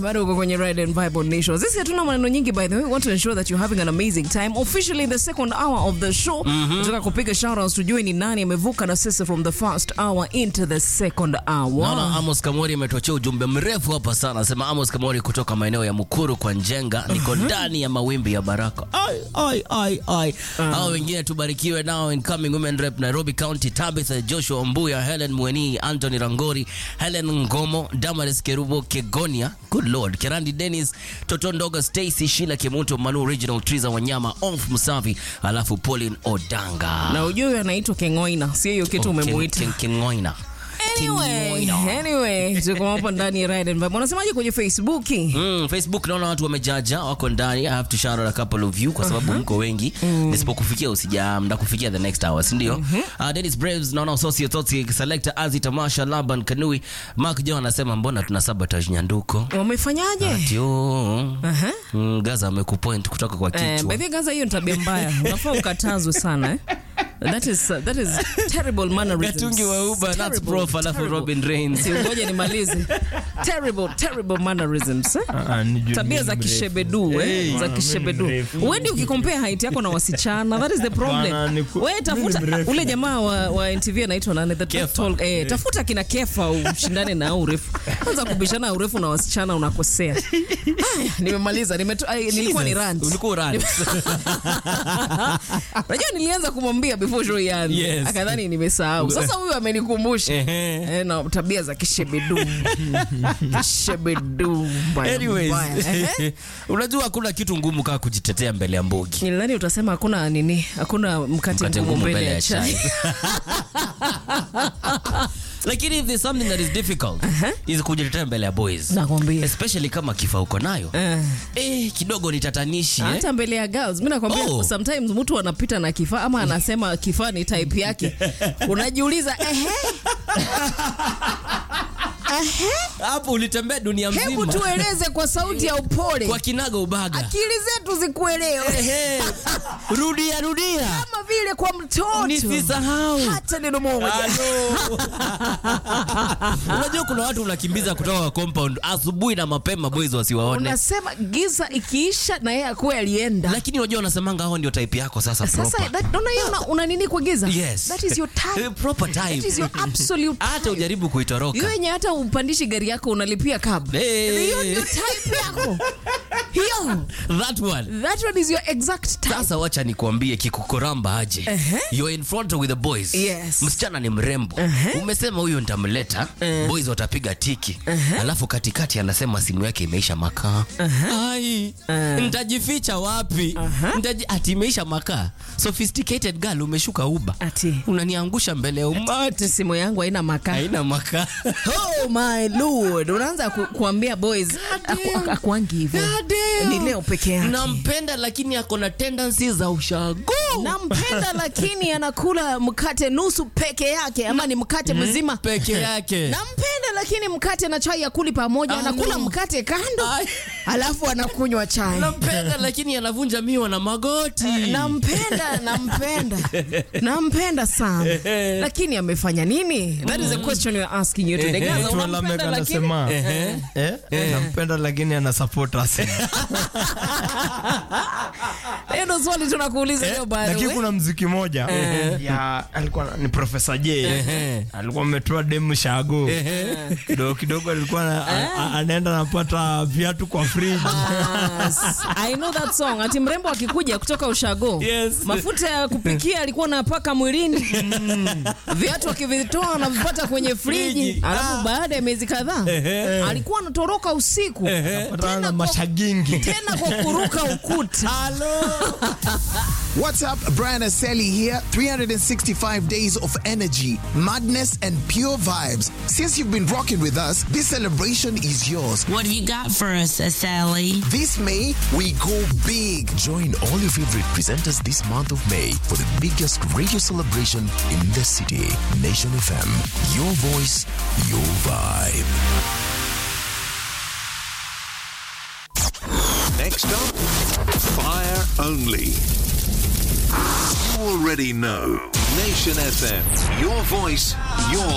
bado uko kwenye Ride and Vibe on Nation. Sisi hatuna maneno nyingi by the way. We want to ensure that you're having an amazing time. Officially in the second hour of the show. Nataka kupiga shoutouts tujue ni nani amevuka na sisi from the first hour into the second hour. Naona Amos Kamori ametuachia ujumbe mrefu hapa sana. Anasema Amos Kamori kutoka maeneo ya Mukuru kwa Njenga, niko ndani ya mawimbi ya baraka. Ai ai ai ai. Hao wengine tubarikiwe nao incoming women rep Nairobi County Tabitha Joshua Mbuya, Helen Mweni, Anthony Rangori, Helen Ngomo, Damaris Kerubo Kegonia, good lord, Kerandi Dennis, Toto Ndoga, Stacy Shila Kemuto, Manu Original, Triza Wanyama, Onf Musavi, alafu Pauline Odanga. Na ujue anaitwa Kengoina. Sio hiyo kitu Oh, Ken- umemuita. Ken- Kengoina. Anyway, Kengoina. anyway, tuko hapa ndani ya Ride and Vibe. Unasemaje kwenye Facebook? Mm, Facebook naona watu wamejaja wako ndani. I have to shout out a couple of you kwa sababu mko wengi. Nisipokufikia usija ndakufikia the next hour, si ndio? Uh, Dennis Braves naona associate Totsi selector Azi Tamasha Laban Kanui. Mark John anasema mbona tuna sabotage Nyanduko? Wamefanyaje? Tio. Aha. Mm, Gaza amekupoint kutoka kwa Eh, kichwa. by the way, Gaza, hiyo ni tabia mbaya. Unafaa ukatazwe sana eh? That is that is terrible mannerisms. Gatungi wa Uber, that's Terrible, prof, alafu terrible. Robin Reigns. Si ngoja nimalize. Terrible, terrible mannerisms. Eh? Ah, ni juu Tabia ni za mrefu. kishebedu eh? Hey, za bwana, kishebedu. mimi ni mrefu. Wewe ndio ukikompare height yako na wasichana. That is the Bwana, problem. ni ku- Wewe mimi tafuta ni mrefu. ule jamaa wa, wa NTV anaitwa nani? The Kefa. tall, eh, tafuta kina Kefa ushindane na hao urefu. Kwanza kubishana urefu na wasichana unakosea. Haya, nimemaliza. Nimeto, ai, nilikuwa ni Jesus, rant. Ulikuwa rant. Unajua nilianza kumwambia before show ianze. Yes. Akadhani nimesahau. Sasa huyu amenikumbusha. Ehe. Eh, na tabia za kishebedu. kishebedu. mbaya, Anyways, mbaya. Ehe. unajua hakuna kitu ngumu kama kujitetea mbele ya mbogi. Nilidhani utasema hakuna nini, hakuna mkate, Mkate ngumu mbele ya chai. lakini if there's something that is difficult is kujitetea mbele ya boys Nakwambia. especially kama kifa uko nayo Eh. eh, kidogo ni tatanishi eh? hata mbele ya girls mi nakwambia Oh. sometimes mtu anapita na kifaa ama anasema kifaa ni type yake unajiuliza ehe hapo ulitembea dunia hebu mzima tueleze kwa sauti ya upole kwa kinaga ubaga akili zetu zikuelewe Ehe. rudia rudia kama vile kwa mtoto nisisahau hata neno moja Halo. unajua kuna watu unakimbiza kutoka kwa compound asubuhi na mapema boys wasiwaone unasema giza ikiisha na yeye akuwe alienda lakini unajua unasemanga hao ndio type yako sasa sasa proper. that- naona hiyo una, una nini kwa giza yes that is your Eh, type proper type that is your absolute hata type. ujaribu kuitoroka hiyo yenye hata upandishi gari yako unalipia cab Hey. hiyo ndio type yako hiyo that one that one is your exact type sasa wacha nikuambie kikukoramba aje Ehe. you're in front with the boys Yes. msichana ni mrembo umesema huyo nitamleta boys watapiga tiki alafu katikati anasema simu yake imeisha makaa ai nitajificha wapi Nitaji... ati imeisha makaa sophisticated girl umeshuka uba ati unaniangusha mbele ya umati ati simu yangu haina makaa haina makaa oh my lord unaanza ku, kuambia boys aku- aku- akuangi hivyo ni leo peke yake nampenda lakini ako na tendency za ushago nampenda lakini anakula mkate nusu peke yake ama ni mkate mzima peke yake nampenda lakini mkate na chai akuli pamoja Ah, anakula no. mkate kando Ai. alafu anakunywa chai nampenda lakini anavunja miwa na magoti nampenda nampenda nampenda sana lakini amefanya nini that is a question we're asking you today Gaza, Naitwa unampenda Lamek lakini anasema eh, nampenda lakini ana support Arsenal. hiyo ndo swali tunakuuliza leo by the lakini way. kuna mziki moja ya alikuwa ni Professor J alikuwa ametoa demu shago kidogo kidogo alikuwa na- a- a- anaenda napata viatu kwa fridge Yes. I know that song. Ati mrembo akikuja kutoka ushago Yes. mafuta ya kupikia alikuwa anapaka mwilini viatu akivitoa anavipata kwenye friji Friji. alafu baada ya miezi kadhaa alikuwa anatoroka usiku Patana na kwa- mashagingi tena kwa kuruka ukuta What's up? Brian Aseli here. 365 days of energy, madness, and pure vibes. Since you've been rocking with us, this celebration is yours. What have you got for us, Sally? This May, we go big. Join all your favorite presenters this month of May for the biggest radio celebration in the city. Nation FM. Your voice, your vibe. Next up, Fire Only. You already know. Nation FM. Your voice, your